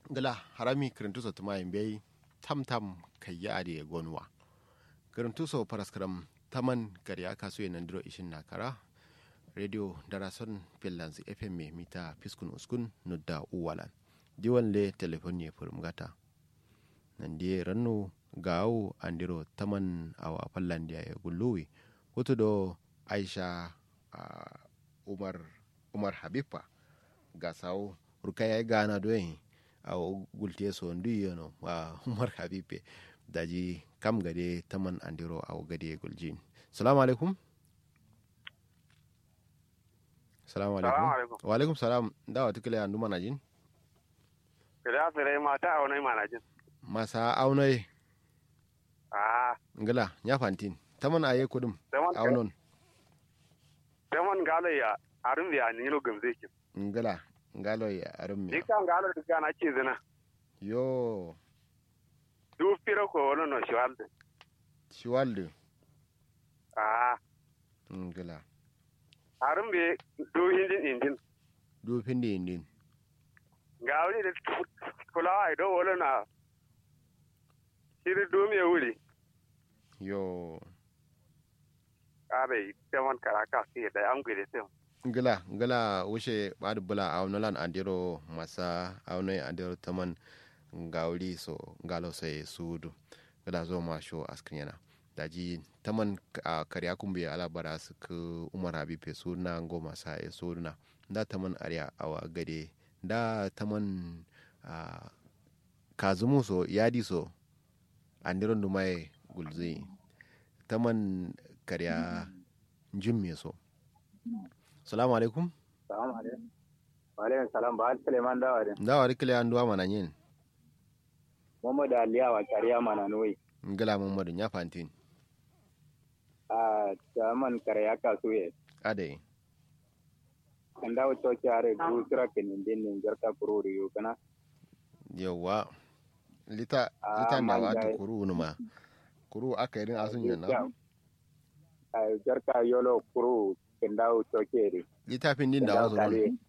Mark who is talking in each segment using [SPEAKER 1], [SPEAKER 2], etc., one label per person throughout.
[SPEAKER 1] gala harami kirintuso tuma bai tam tam kayya ade gonwa kirintuso paraskram taman gari aka so nan diro ishin nakara radio darason finlands fm me mita fiskun uskun nudda uwalan diwan le telefon ne furum gata nan die ranno gawo andiro taman awa fallandiya ya gulluwi wato do aisha uh, umar umar habiba ga sawo rukaya gana doyin a gulte so ndu yono wa umar habibe daji kam gade taman andiro a gade guljin salamu alaikum salamu alaikum wa alaikum salam dawa tukile andu manajin
[SPEAKER 2] kada sere mata aunai manajin
[SPEAKER 1] masa aunai
[SPEAKER 2] ah
[SPEAKER 1] ngala nya fantin taman aye kudum aunon
[SPEAKER 2] taman galo ya arun ya ni no gamze ki
[SPEAKER 1] ngala ngalo ya arum
[SPEAKER 2] ni kan galo da na ce zina
[SPEAKER 1] yo
[SPEAKER 2] du piro ko wono no shwalde
[SPEAKER 1] shiwalde
[SPEAKER 2] ah
[SPEAKER 1] ngala
[SPEAKER 2] arun be du hindin indin
[SPEAKER 1] du pindi indin
[SPEAKER 2] ngawri da kula ai do wono na shiri du me wuri
[SPEAKER 1] yo
[SPEAKER 2] abe taman karaka sai da an gure sai
[SPEAKER 1] ngala ngala wushe badu bula awnolan andiro masa awnoy andiro taman ngawli so ngalo sai sudu ngala zo ma sho askrinyana daji taman a karya kumbe ala bara su ku umar habibe suna ngo masa e suna da taman arya awa gade da taman a kazumu so yadi so andiro dumai gulzi taman karya jimme so salamu alaikum
[SPEAKER 3] salamu alaikum wa alaikum salam ba al suleiman dawa de
[SPEAKER 1] dawa rikile an duwa mana yin
[SPEAKER 3] muhammadu aliya wa kariya mana noyi
[SPEAKER 1] ngala muhammadu nya fantin
[SPEAKER 3] a chaman kariya ka suye
[SPEAKER 1] ade
[SPEAKER 3] kan dawo to kyare du sira kenin din nin jarta kururi yu kana
[SPEAKER 1] yawa lita
[SPEAKER 3] Ah,
[SPEAKER 1] lita na
[SPEAKER 3] man
[SPEAKER 1] wata
[SPEAKER 3] dai.
[SPEAKER 1] kuru numa kuru aka yi asun yana
[SPEAKER 3] a jarta yolo kuru kan dawo to kyere
[SPEAKER 1] littafin din
[SPEAKER 3] kan
[SPEAKER 1] da
[SPEAKER 3] dawo
[SPEAKER 1] wasu
[SPEAKER 3] kale
[SPEAKER 1] nan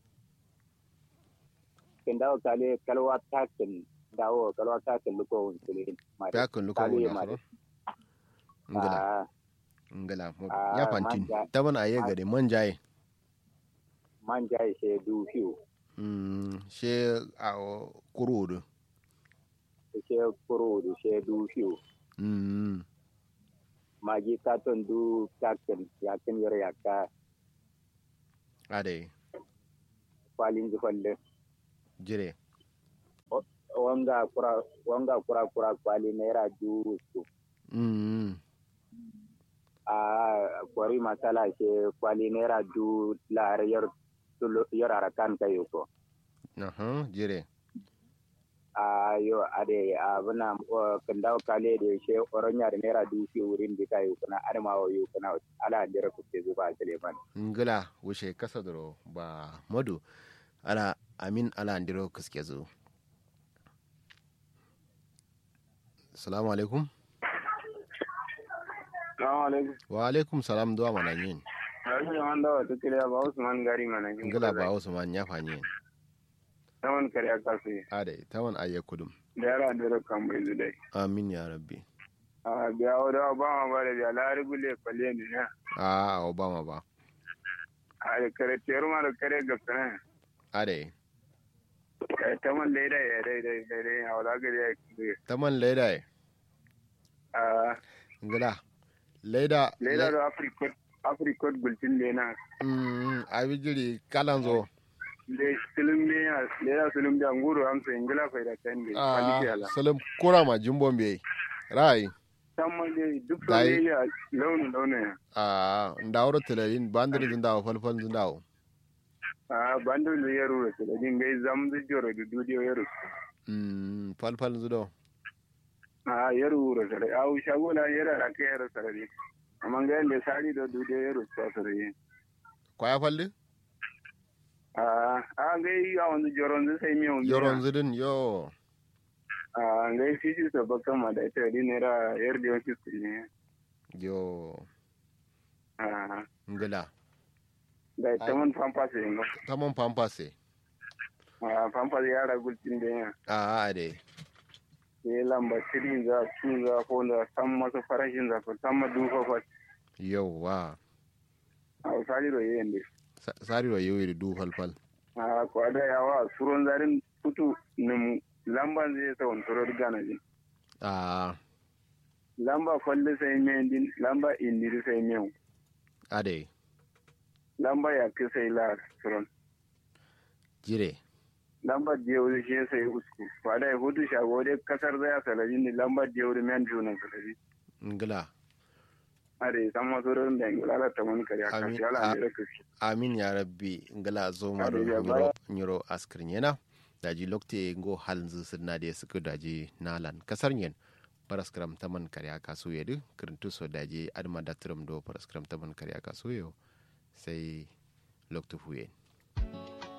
[SPEAKER 3] kan dawo kale kalwa takin dawo kalwa takin luko wunsulin
[SPEAKER 1] ya kan luka
[SPEAKER 3] kale
[SPEAKER 1] wuna
[SPEAKER 3] mare
[SPEAKER 1] soro ngala
[SPEAKER 3] a
[SPEAKER 1] ngala mu-
[SPEAKER 3] Ah,
[SPEAKER 1] ya fantin
[SPEAKER 3] manja.
[SPEAKER 1] ta bana aye gade manjaye
[SPEAKER 3] man jai she du fiu
[SPEAKER 1] mm she a kuru du
[SPEAKER 3] she kuru du she du fiu
[SPEAKER 1] mm
[SPEAKER 3] magi katon du takin yakin yor yakka
[SPEAKER 1] ade
[SPEAKER 3] kwalin zufalle
[SPEAKER 1] jire
[SPEAKER 3] wanga kura wanga kura kura kwali naira dubu su
[SPEAKER 1] mm
[SPEAKER 3] a kwari masala ke kwali naira du lar yar tulo- yar arakan kayo ko
[SPEAKER 1] aha jire
[SPEAKER 3] a yo ade a bana kandaw kale de she oronya da naira du fi wurin di kayo kuna adama wa yo kuna ala dira ku te zuba teleman
[SPEAKER 1] ngala wuce kasa duro ba madu ala amin ala ndiro kaske zo salamu alaikum
[SPEAKER 2] assalamu alaikum
[SPEAKER 1] wa alaikum salam duwa mana yin
[SPEAKER 2] Rashin wanda wata kiriya ba Usman gari mana jin
[SPEAKER 1] ngala ba wasu man ya fanyi
[SPEAKER 2] taman kariya kasu
[SPEAKER 1] ade tawan aye kudum
[SPEAKER 2] da yara da rakan bai zudai
[SPEAKER 1] amin ya rabbi
[SPEAKER 2] a biya wadda ba ma ba da biya lari gule kwalle ne na
[SPEAKER 1] a obama ba
[SPEAKER 2] a da kare teru ma da kare gafsana
[SPEAKER 1] ade
[SPEAKER 2] kai taman laida ya daidai daidai a wadda gari ya kire
[SPEAKER 1] taman leda e
[SPEAKER 2] a
[SPEAKER 1] ngala leda
[SPEAKER 2] laida da afrikot afrikot gulcin ne na
[SPEAKER 1] mm abi jiri kalan zo
[SPEAKER 2] le silim ne ya laida silim da nguru amsa ingila fai da kan ne
[SPEAKER 1] a
[SPEAKER 2] kwalike ala
[SPEAKER 1] salam kura ma jimbon be rai
[SPEAKER 2] taman ne duk so
[SPEAKER 1] Dai.
[SPEAKER 2] ne ya launin launin ya
[SPEAKER 1] a ndawro telelin bandiri zindawo falfal zindawo
[SPEAKER 2] a bando ne ya rura su da dingai zamzu joro da dudiyo ya rura
[SPEAKER 1] mm falfal zido
[SPEAKER 2] a yaru wuro sare a u shagola yara ra ke yaro sare ne amma ga yanda sari da dude yaro sa sare ne
[SPEAKER 1] kwaya falli
[SPEAKER 2] a a ga yi a wani joron zai sai miyan
[SPEAKER 1] yoron zidin yo
[SPEAKER 2] a ga yi fiji sa baka ma da ita di ne ra yar da yawanci su ne
[SPEAKER 1] yo
[SPEAKER 2] a
[SPEAKER 1] ngila
[SPEAKER 2] da ita man famfa su yin
[SPEAKER 1] tamon pampase
[SPEAKER 2] a famfas yara gulcin da yana
[SPEAKER 1] a ade
[SPEAKER 2] sai lamba tiri za su za ko za san masu farashin za ku san ma duka fa
[SPEAKER 1] yauwa
[SPEAKER 2] a usari da yayin da
[SPEAKER 1] Sa- sariro yewi du falfal
[SPEAKER 2] a kwada yawa suron zarin kutu nim lamban zai sa wani turar gana ji
[SPEAKER 1] a
[SPEAKER 2] lamba kwalle sai mai din lamba indiri sai mai
[SPEAKER 1] ade
[SPEAKER 2] lamba ya ki sai la suron
[SPEAKER 1] jire
[SPEAKER 2] lambar jewuri shi sai usku kwada ya hudu shago dai kasar zai salari ni lambar jewuri men juna salari
[SPEAKER 1] ngila
[SPEAKER 2] are san masu rin da ingila la tamani kare a
[SPEAKER 1] Amin.
[SPEAKER 2] kasi ala
[SPEAKER 1] A-
[SPEAKER 2] ne kashi
[SPEAKER 1] amin ya rabbi ngala zo maro
[SPEAKER 2] Ade, ya
[SPEAKER 1] nyuro nyuro askrin yana daji lokte ngo halnzu sirna de suku daji nalan kasar nyen paraskram taman karya kasu yedu kirintu so daji adma datrum do paraskram taman karya kasu yo sai loktu fuyen